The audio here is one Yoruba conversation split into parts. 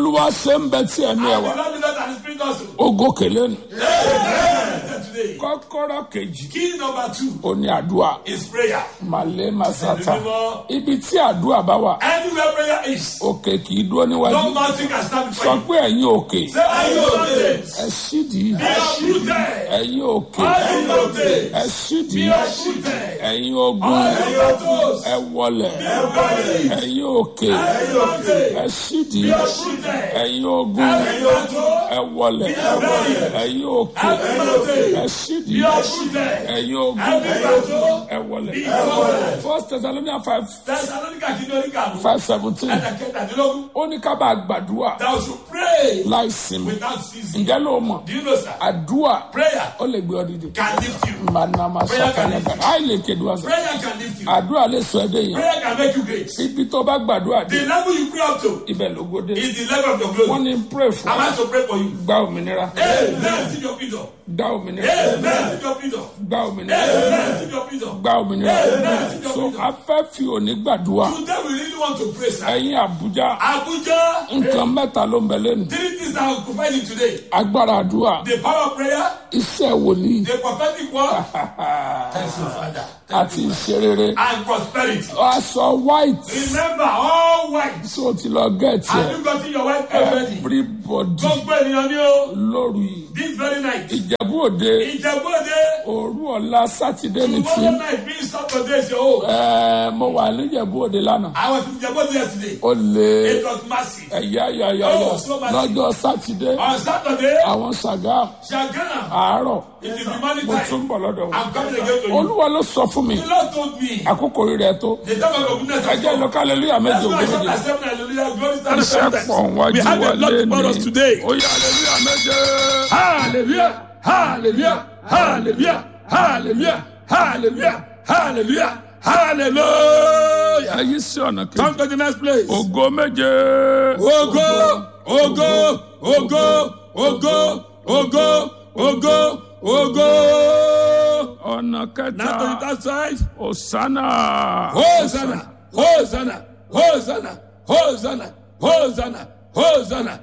olúwa ṣe ń bẹ tí ẹ̀mí ẹ̀ And wá the Lord will not and the Spirit also. ó gòkè lẹ́nu. Amen. Today. kọ́kọ́rọ́ kejì Key number two ó ní àdúrà is prayer. màlẹ́ màsátà Ẹ̀mí mímọ́. ibi tí àdúrà bá wà Anywhere prayer is, òkè kì í dúró níwájú no mountain can stand sọ before pé you. ẹ̀yin òkè Say, are you mountains? ẹ sídìí Be uprooted. ẹ̀yin òkè Are you mountains? ẹ sídìí Be uprooted. ẹ̀yin ogun Are you mountains? ẹ wọlẹ̀ Everybody. ẹ̀yin òkè Are you mountains? ẹ sídìí Be uprooted. ẹ̀yin ogun Are you mountains? ẹ wọlẹ̀ ẹ̀yin òkè Every mountain. ẹ Be sídìí uprooted. ẹ̀yin ogun Every mountain. ẹ wọlẹ̀. Be uprooted. first thessalonians five Thessalonica kìíní oníkàlù. five seventeen Ẹ̀dà kẹtàdínlógún. ó ní ká bá gbàdúrà Thou should pray láì sinmi without ceasing. ǹjẹ́ ló mọ̀ Do you know, sir? àdúrà Prayer ó lè gbé ọ dìde. can lift you. manama sakalaga àì lè kéde wá sọ Prayer can lift you. àdúrà lè sọ ẹdẹ yẹn Prayer can make you great. ibi tó bá gbàdúrà dé The level you pray up to ibẹ̀ ló gbódé is the level of your wọ́n glory. ní pray fún I'm about to pray for you. gba òmìnira Amen. See your freedom. gba òmìnira Amen. See your freedom. gba òmìnira Amen. See your freedom. gba òmìnira so a fẹ́ fi òní gbàdúrà Today we really want to pray, sir. ẹ̀yin àbújá Abuja, nǹkan mẹ́ta ló ń bẹ lẹ́nu three things that will provide you today. agbára àdúrà The power of prayer, iṣẹ́ wòlíì the prophetic word, thank you, Father, àti ìṣerere and prosperity. aṣọ white Remember, all white. so ti lọ gẹ̀ẹ́tì Have ẹ̀ you gotten your white already? everybody Gbogbo ènìyàn ni o. lóru yìí This very night. ìjẹ̀bú òde Ìjẹ̀bú-Òde. òru ọ̀la sátidé ní tí Tomorrow night being Saturday is your own. ẹ̀, mo wà níjẹ̀bú òde lánàá I was in Ìjẹ̀bú-Òde yesterday. ó lé It was massive. ẹ̀yà yàyà Oh, so massive. lọ́jọ́ sátidé On Saturday, àwọn sàgá Shagana, àárọ̀ in the demonic mo tún time, bọ̀ lọ́dọ̀ wọn. I'm coming again to you. olúwa ló sọ fún mi The Lord told me, àkókò rírẹ tó the time of your goodness has ẹjẹ́ come. lọ kálẹ̀lúyà méje That's why I ògbóni shout jẹ. at seven, hallelujah, glory to the iṣẹ́ Lord. pọ̀ wájú We have wa a lot for us lé today. ní oyè hallelujah méje. Hallelujah, hallelujah, hallelujah, hallelujah, hallelujah, hallelujah, hallelujah. ẹyí sí ọ̀nà kejì Come to the next place. ògo méje. Ògo, ògo, ògo, ògo, ògo, ògo, ògo. ọ̀nà Now to the kẹta third side. osana. Hosanna, Hosanna, Hosanna, Hosanna, Hosanna, Hosanna,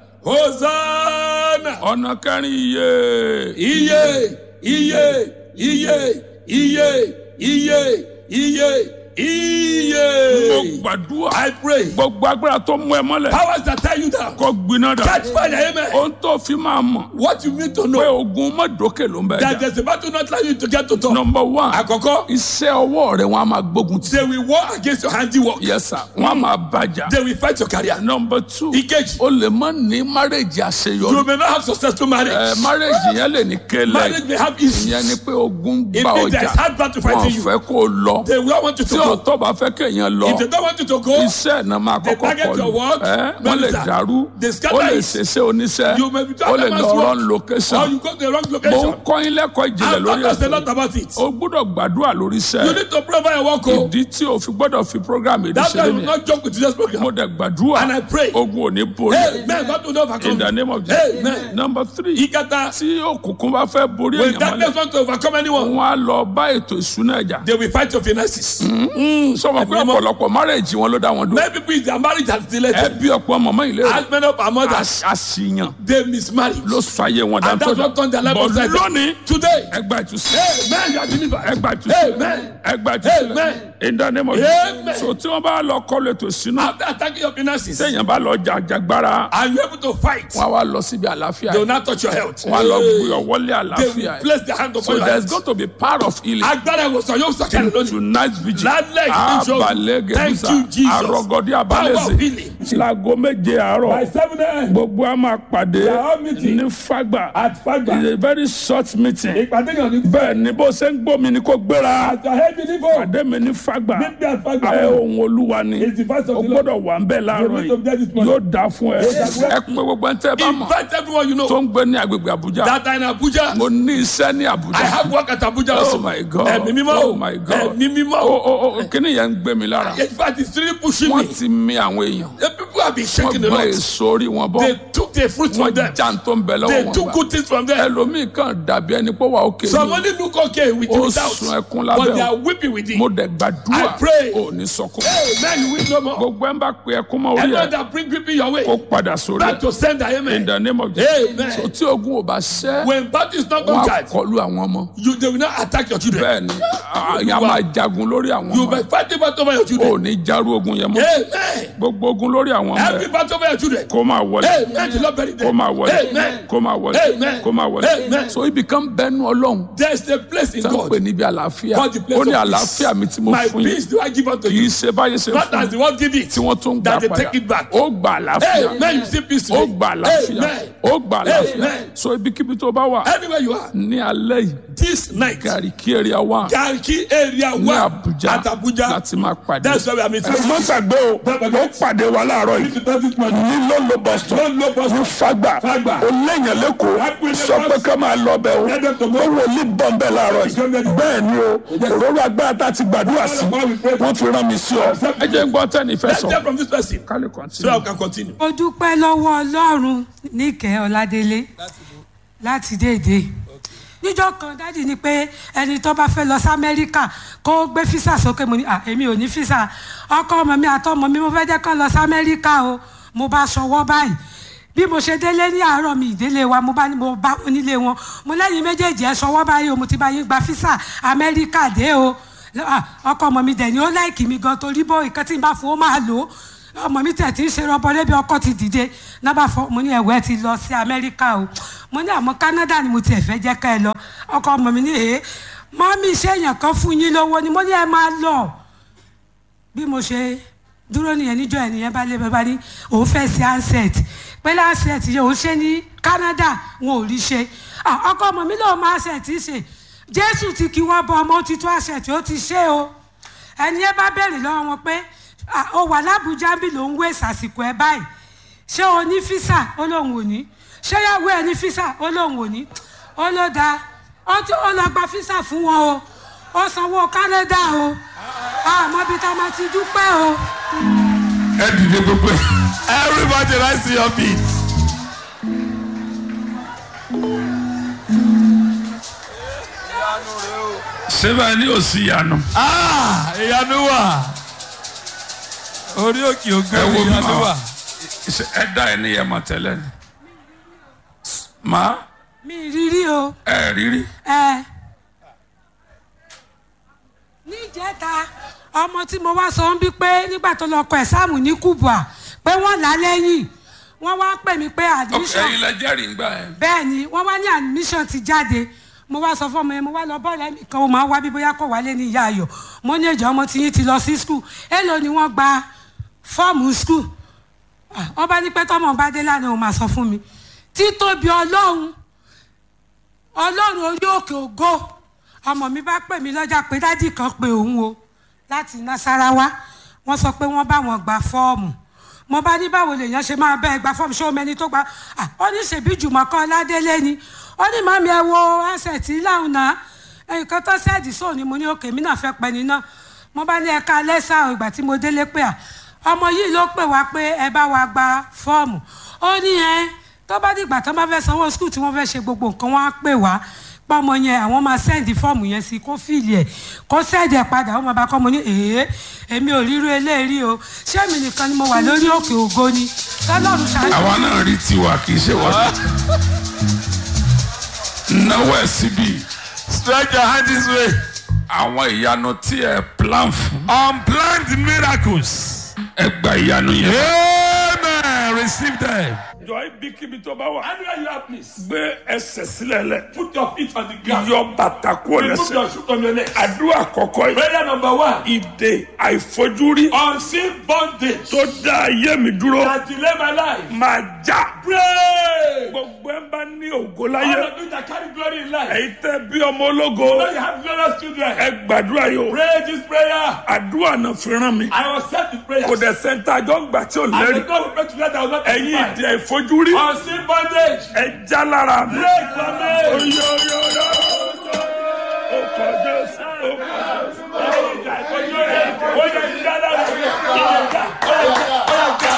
Hosanna. ọ̀nà kẹrin iye. Iye, iye, iye, iye, iye, iye, mo iye. gbàdúrà. I pray. gbogbo agbára tó mú ẹ mọ́lẹ̀. Powers that tie you down. kó gbiná dà. Catch fire, amen. ohun tó fi máa mọ̀. What you need to pé know ogun mọ́dọ́kẹ́ ló ń bẹ that jà. there's a battle not allow you to get to top. number one. Àkọ́kọ́, iṣẹ́ ọwọ́ rẹ̀ wọ́n á máa gbógun tì. they will war against your handiwork. yes sir. wọ́n á máa bàjá. They will fight your career. number two. Ìkejì, o lè má ní márèjì you àṣeyọrí. may not have successful marriage. ẹ márèjì yẹn lè ní kélé. Marriage may have issues. ìyẹn ni pé ogun It bá means there is ọjà. hard battle wọn fighting you. fẹ́ kó o lọ. They will want you to tí go. òótọ́ bá fẹ́ kéèyàn lọ. If they don't want you to go, iṣẹ́ náà máa They kọ́kọ́ target kọlu. your work, ẹ wọ́n lè minister. dàrú. They scatter ó lè it. ṣeṣe oníṣẹ́. you may be ó lè lọ run or location. you go to the wrong mo ń location. kọ́ yín lẹ́kọ̀ọ́ ìjìnlẹ̀ I'm lórí not a ẹ̀sìn. lot about it. o gbọ́dọ̀ gbàdúrà lórí You iṣẹ́. need to pray for your work. oh. ìdí tí o fi gbọ́dọ̀ fi program yìí That's ṣe why you lé will nìyẹn. not joke with today's mo program. dẹ̀ gbàdúrà. And I pray. ogun ò ní borí. Amen. God will not overcome in the you. name of Jesus. Amen. number three. Ìkẹta, tí òkùnkùn bá fẹ́ borí when èèyàn darkness mọ́lẹ̀. want to overcome anyone, wọ́n á lọ bá ètò ìṣúná ẹ̀jà. they will fight your finances. sọmọ pé Ẹ̀mí mọ́. ọ̀pọ̀lọpọ̀ márèjì wọn ló dá wọn dúró. Many people is their marriage has delayed. ẹ bí ọ̀pọ̀ mọ̀mọ́ ilé rẹ̀. As many of our mothers, àṣìyàn they mismarry. ló sọ ayé wọn And that's what turned their life bọ̀ upside down. lónìí Today, ẹgbà ìtúsílẹ̀ Amen. You are delivered. ẹgbà ìtúsílẹ̀ Amen. ẹgbà ìtúsílẹ̀ Amen. in the name of Amen. Jesus. so tí wọ́n bá lọ kọ́lu ètò ìṣúná After attacking your finances, téèyàn bá lọ jàjàgbára are you able to fight? wọ́n á wá lọ síbi àlàáfíà They will not touch your health. wọ́n á lọ gbé Hey. ọwọ́lé They àlàáfíà will place their hand so upon your there is head. going to be part of healing Agbára ìwòsàn yóò sọ̀kalẹ̀ lónìí. tonight vigil Lálẹ́ ìgbésọ̀. abalẹ̀ Thank gẹ̀dúsà you, Jesus. arọ́gọ́dí Power of abalẹ̀sẹ̀ healing. láago méje àárọ̀ seven a.m. gbogbo a máa pàdé We are all meeting ní fagba at Fagba. it's a very short meeting Ìpàdé yàn ní. bẹ́ẹ̀ ni bó ṣe ń gbọ́ mi ni kò gbéra Àtọ̀ heavy liver. pàdé mi ní fagba Meet me at Fagba. ẹ ohun olúwa ni It's the voice of o the Lord. gbọ́dọ̀ wà ń bẹ̀ láàárọ̀ You need to be there this yìí morning. yóò dáa fún ẹ ẹ pé gbogbo ẹni tẹ́ ẹ bá mọ̀ Invite everyone you know tó ń gbé ní agbègbè Àbújá that are in Abuja. mo ní iṣẹ́ ní I Àbújá have work at Abuja oh also. my god Ẹ̀mí mímọ́ o. oh my god Ẹ̀mí mímọ́ o o. o o kíni yẹn ń gbé mi lára In fact, it's really pushing me. wọ́n ti mi àwọn èèyàn The people have been wọ́n shaking a gbọ́ lot. èso orí wọn bọ́ They took took the fruit from wọ́n them. já ń tó ń bẹ lọ́wọ́ They wọn took gbà good things from them. ẹlòmíì kan dàbí ẹni pé wà ókè Some ni only look okay with ó without, sun ẹkún lábẹ́ but they o. are weeping with it. mo dẹ̀ gbàdúrà I pray. ò ní sọkún Amen. You will no more. gbogbo ẹ̀ ń bá pe ẹkún mọ́ orí Anyone ẹ̀ that bring weeping your way, kó padà sórí back ẹ̀ to send the in amen. the name of Jesus Amen. so tí ogun ò bá ṣẹ́ When battle is not wọ́n á conquered, kọlu àwọn ọmọ you they will not attack your children. bẹ́ẹ̀ ni àyà máa jagun lórí àwọn You ọmọ will fight the battle over your ò children. ní járú ogun yẹn mọ́ Amen. gbogbo ogun lórí àwọn ọmọ Every ẹ̀ battle over your children. kó máa wọlé Amen. The Lord bury kó them. máa wọlé Amen. kó máa wọlé Amen. kó máa wọlé Amen. so ibi kan bẹnu ọlọ́run There is a place in tó ń pè God. níbi àlàáfíà Called the place ó ní of àlàáfíà mi tí mo My fún yín peace do I give unto kì í you. ṣe báyé ṣe Not fún as the world give it. tí wọ́n tún gbà That they padà take it back. ó gbà àlàáfíà Amen. You see peace ó today. gbà àlàáfíà Amen. ó gbà àlàáfíà Amen. so ibikíbi tó bá wà Anywhere you are, ní alẹ́ yìí this night, Gariki area one Garki area ní one Abuja at Abuja. láti máa pàdé. That's where we are meeting. má gbàgbé o ó pàdé wa láàárọ̀ yìí ní lọ́lọ́ boston ní fagbà Fagba. ó léèyàn lẹ́kọ̀ọ́ sọ pé ká máa lọ bẹ̀ o ó wò ní bọ́m̀bẹ̀ láàárọ̀ yìí bẹ́ẹ̀ ni o òróró agbára tá a ti gbàdúrà sí wọ́n fi rán mi sí ọ. ẹ jẹ́ ń gbọ́ tẹ́ni ìfẹ́ Let's sọ hear from this person kálí so kọ́ntínú. that we can continue. mo dúpẹ́ lọ́wọ́ ọlọ́run níkẹ́ ọ̀làdélé láti déédé níjọ́ kan dádì ni pé ẹni tó bá fẹ́ lọ sí amẹ́ríkà kó gbé físà sókè mo ní à èmi ò ní físà ọkọ ọmọ mi àtọmọ mi mo fẹ́ jẹ́ kán lọ sí amẹ́ríkà o mo bá ṣọwọ́ báyìí bí mo ṣe délé ní àárọ̀ mi ìdílé wa mo bá ní mo bá onílé wọn mo lẹ́yìn méjèèjì ẹ̀ ṣọwọ́ báyìí o mo ti bá yín gba físà amẹ́ríkà dé o Ah, ọkọ ọmọ mi dẹ̀ ni ó láìkì mi gan torí bó nǹkan tí n bá fún ó máa lò ó ọmọ mi tẹ̀ tí ń ṣe rọbọ lébi ọkọ ti dìde nábà fọ mo ní ẹ̀wẹ́ ti lọ sí amẹ́ríkà o mo ní àmọ́ Canada ni mo tiẹ̀ fẹ́ jẹ́ ká ẹ lọ ọkọ ọmọ mi ní èé mọ́mí iṣẹ́ èèyàn kan fún yín lówó ni mo ní ẹ máa lọ bí mo ṣe dúró nìyẹn níjọ́ ẹ̀ nìyẹn bá lé bàbá ní òun fẹ́ ṣe handset pé handset yẹn òun ṣe ní Canada wọn ò rí ṣe Ah, ọkọ ọmọ mi lòun máa handset ṣe Jésù ti kí wọ́n bọ ọmọ ó ti tó handset ó ti ṣe o ẹni ẹ bá béèrè lọ́wọ́ wọn pé "Ah, ó wà lábújá bí ló ń wé sàsìkò ẹ báyìí ṣé o ní físà ó lóun ò ní ṣé yàwó ẹ ní físà ó lóun ò ní ó ló dáa ó tí ó lọ gba físà fún wọn o ó sanwó Canada o àmọ́ bí tá a máa ti dúpẹ́ o. ẹ dìde gbogbo ẹ. Everybody rise to your feet. sẹ́bà ní òsì ìyanu. Ah, ìyanu wà. Orí òkè ògo ẹ wo mi ìyanu ma wà. ṣe ẹ dá ẹ ní yẹmọ tẹ́lẹ̀ ni. ma mi rírí o ẹ rírí. ẹ níjẹta ọmọ tí mo wá sọ ń bí pé nígbà tó lọ kọ ẹ̀sáàmù ní Kubwa pé wọ́n là á lẹ́yìn wọ́n wá pè mí pé ok admission ẹyin lẹ jẹ́rìí ń gbà yẹn. bẹ́ẹ̀ ni wọ́n wá ní admission ti jáde mo wá sọ fún ọmọ yẹn mo wá lọ bọ́ọ̀lù ẹ̀mí kan ó máa wá bí bóyá kò wálé ní ìyá ayọ̀ mo ní ẹ̀jọ̀ ọmọ tí yín ti lọ sí skul èèlò ni wọ́n gba fọ́ọ̀mù skul wọ́n bá ní pé tọ́mọ bá dé lánàá òun máa sọ fún mi títóbi ọlọ́run ọlọ́run orí òkè ògo ọmọ mi bá pè mí lọ́jà pé dádì kan pé òun o láti Nasarawa wọ́n sọ pé wọ́n bá wọn gba fọ́ọ̀mù mo bá ní báwo lèèyàn ṣe máa bẹ́ẹ̀ gba fọ́ọ̀mù ṣé o mẹni tó gba ah, ó ní ṣèbí Jùmọ̀kọ́ Ládélé ni ó ní màmí ẹ wo asẹ̀tì láwùn náà nǹkan tó ṣẹ́ẹ̀dì sóò ni mo ní òkè mi náà fẹ́ pẹ́ ni náà mo bá ní ẹ̀ka lẹ́sà ìgbà tí mo délé pé à ọmọ yìí ló pè wá pé ẹ bá wa gba fọ́ọ̀mù ó ní ẹ tó bá dìgbà tó bá fẹ́ sanwó skul tí wọ́n fẹ́ ṣe gbogbo nǹkan wọ́n á pè wá pọ́mọ yẹn àwọn máa sẹ́ǹdì fọ́ọ̀mù yẹn sí kó fìlì ẹ̀ kó sẹ́ǹdì ẹ̀ padà ó máa bá kọ́ mo ní èé èmi ò ríru eléyìí o ṣé èmi nìkan ni mo wà lórí òkè ògo ni tọ́lọ́run ṣáájú. àwa náà rí tiwa kì í ṣe wọ́n. náwó ẹ̀ síbi Stretch your hand this way. àwọn ìyanu tí ẹ plan fún. Unplanned miracles. ẹ gba ìyanu yẹn. Amen. Receive them. jọ ibikíbi tó bá wà. Anywhere you are, please. gbé ẹsẹ̀ sílẹ̀ lẹ̀. Put your feet on the ground. yọ bàtà kúrò Remove lẹ́sẹ̀. your shoe from your leg. àdúrà kọ̀kọ́ yìí. Prayer number one. ìdè àìfojúrí Unseen bondage tó dá ayé mi dúró that delay my life. máa já. Pray. gbogbo ẹ bá ní ògo All láyé. of you that carry glory in life. èyí tẹ́ bí ọmọ ológo. Now you have glorious children. ẹ gbàdúrà yìí o. Pray this prayer. àdúrà náà fi rán mi. I was sent to prayer. kò dẹ̀ sẹ́ńtà àjọ ń gbà tí ò And lẹ́rìí. the God will pray together. I will not ẹ̀yin testify. ìdè àìfojúrí. Unseen bondage. ẹ já lára mi. Break from me. Oyo, oyo, oyo. Ó kọ Jésù, ó kọ Jésù. Oye, ìjà, oye, ìjà, oye, ìjà, oye, ìjà, oye, ìjà, oye, ìjà.